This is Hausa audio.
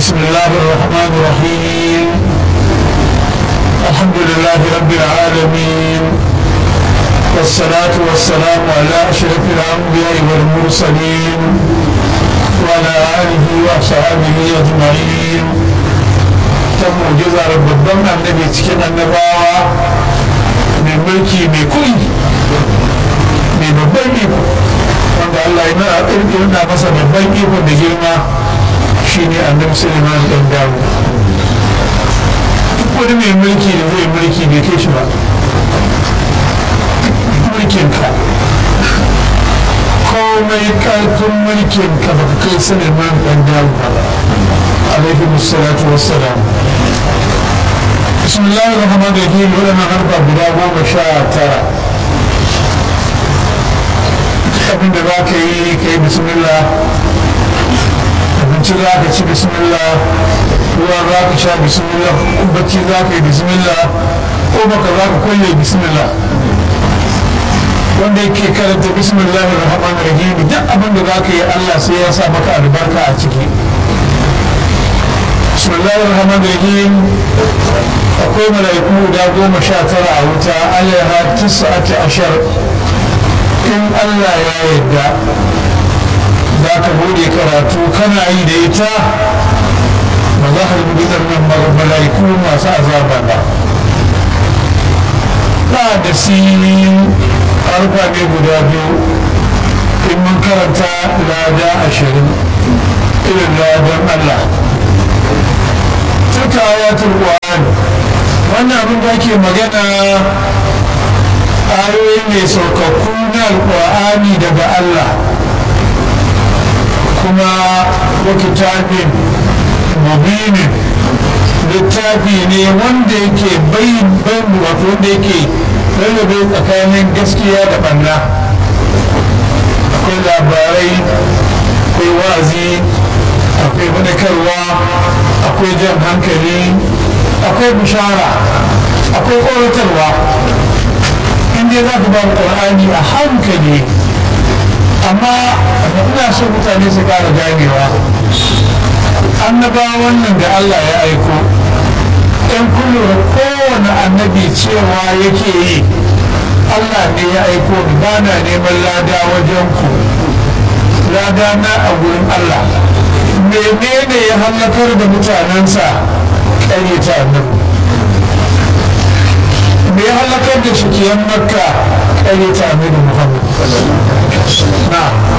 بسم الله الرحمن الرحيم الحمد لله رب العالمين والصلاة والسلام على أشرف الأنبياء والمرسلين وعلى آله وصحبه أجمعين تم جزا ربنا النبي تكن النباوة من ملكي بكل من babban iko wanda Allah ya nuna ƙirƙirin masa babban iko da girma shine annabi Sulaiman dan dawo duk wani mai mulki da zai mulki bai kai shi ba mulkinka komai ƙarfin mulkinka ba ka kai Sulaiman dan dawo ba alaihi musallatu wassalam bismillahir rahmanir rahim wannan harfa guda goma sha tara abin da za ka yi ka yi bismillah abinci za ka ci bismillah ruwa za ka sha bismillah bacci za ka yi bismillah ko baka za ka kulle bismillah wanda yake karanta bismillah rahman rahim duk abin da za ka yi allah sai ya sa maka albarka a ciki bismillah rahman rahim akwai mala'iku guda goma sha tara a wuta alaiha tisa'ati ashar in allah ya yarda za ka bude karatu kana yi da ita ba za ka rubuta ɗannan mala'iku masu azaba ba ba da sinin harfa ne guda biyu in mun karanta lada ashirin irin ladan allah tuka ayatul qur'an wannan abin da ake magana ayoyi mai saukakku na alƙur'ani daga Allah kuma wakitabin mubinin littafi ne wanda yake bayin wato wanda yake rarrabe tsakanin gaskiya da banna akwai labarai akwai wazi akwai faɗakarwa akwai jan hankali akwai bishara akwai ƙoratarwa dai za ka ba ƙur'ani a hankali amma ina so mutane su ƙara ganewa annabawan nan da Allah ya aiko ɗan kullum kowane annabi cewa yake yi Allah ne ya aiko ni ba na neman lada wajen ku lada na a gurin Allah menene ya hallakar da mutanensa ƙaryata annabi me ya halakar da shakiyan makka ƙare ta aminu muhammad na